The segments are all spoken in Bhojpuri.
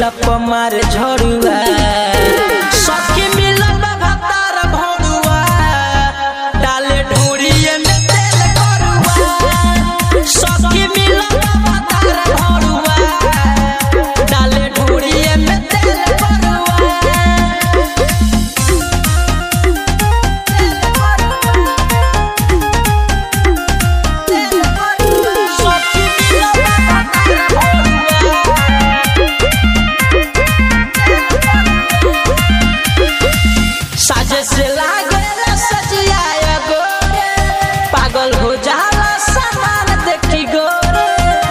ढोढ़िया पमार झड़ुआ सखी मिलल बा भतार भोरुआ डाले ढोढ़िए में तेल करुआ सखी मिलल बा भतार भोरुआ डाले ढोढ़िए में तेल करुआ सखी मिलल बा भतार भोरुआ साजे से लागेला सजिया गोरे पागल हो जाला सामान देखी गोरे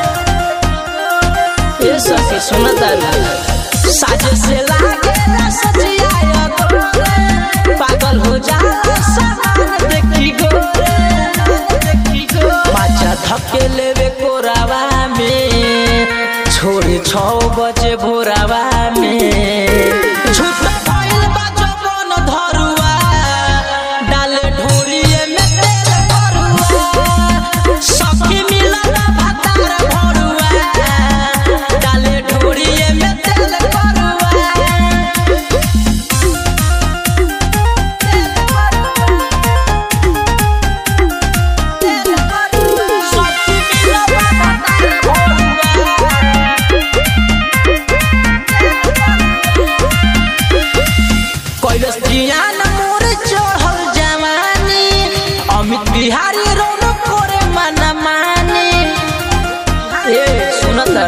ये सखी सुनता साजे से लागेला सजिया गोरे पागल हो जाला सामान देखी गोरे देखी गोरे बाजा धक्के लेवे कोरावा में छोड़ी छौ बजे भोरावा में झूठ भइल बा जवन धरुआ डाले ढोरिए में तेल करुआ सखी मिलल भातार भरुआ डाले ढोरिए में तेल करुआ सखी मिलल भातार भरुआ कैलस जियान मोर चढ़ल जवानी अमित बिहारी रौन करे मना मानी ए सुनत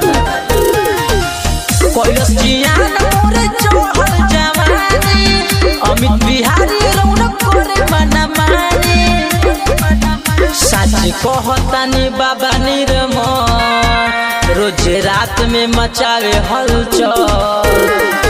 कैलस जियान मोर चढ़ल जवानी अमित बिहारी रौन करे मना मानी सच कहतानी बाबा निरम रोज रात में मचावे हलचल